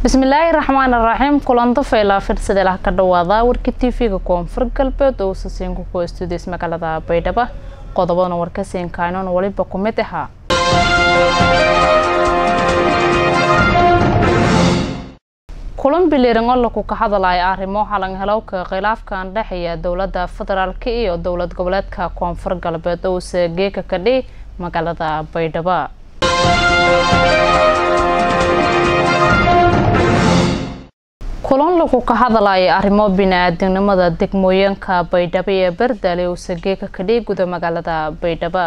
bismillaahi raxmaan raxiim kulanta faylaa fidsadelaha ka dhawaada warka tv-ga koonfur galbeed oo sasiinku ku stuudiys magaalada baydhabo qodobadana warkasiinkaanon waliba ku mid ahaa kulan biliiran oo laku ka hadalaya arrimo halanhelowka khilaafkan dhexeeya dowladda federaalk iyo dowlad goboleedka koonfur galbeed owse geeka kadhi magaalada baydhabo kulan lagu ka hadalaya arrimo bini-aadamnimada degmooyinka baydhabo ee berdale owse geeka kadhi guda magaalada baydhabo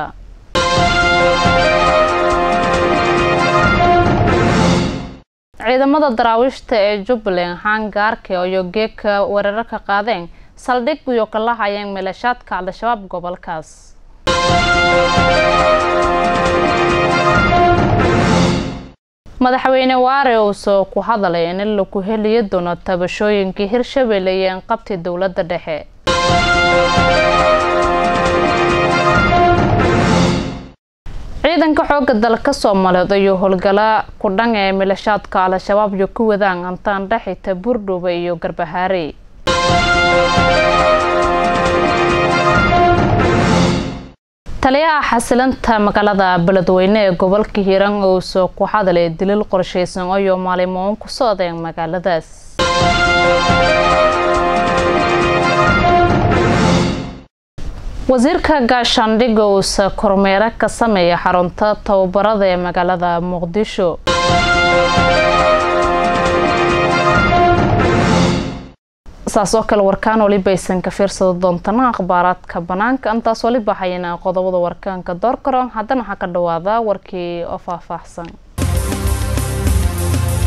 ciidamada daraawiishta ee jubbaland hangaarka iyo geeka weerarka qaadeen saldhig iyo kala hayeen maleeshaadka al-shabaab gobolkaas madaxweyne waare uusoo ku hadalay in lagu heliyo doono tabashooyinkii hirshabelle iyo inqabti dowladda dhexe ciidanka xooga dalka soomaaliyeed ayuu howlgala ku dhan ee milashaadka al-shabaab iyo ku wadaan antaan dhexita buurdhuuba iyo garbahaare taliyaha xasilanta magaalada beledweyne ee gobolka hiiraan ousoo ku hadalay daliil qorsheysan iyo maalimoon ku socdeen magaaladaas wasiirka gaashaandhigga uusa kormeero ka sameeya xarunta tababarada ee magaalada muqdisho saas oo kale warkaan waliba aysan ka fiirsado doontana akhbaaraadka banaanka intaas waliba hayana qodobada warkaanka door karo haddana waxaa ka dhawaada warkii oo faahfaahsan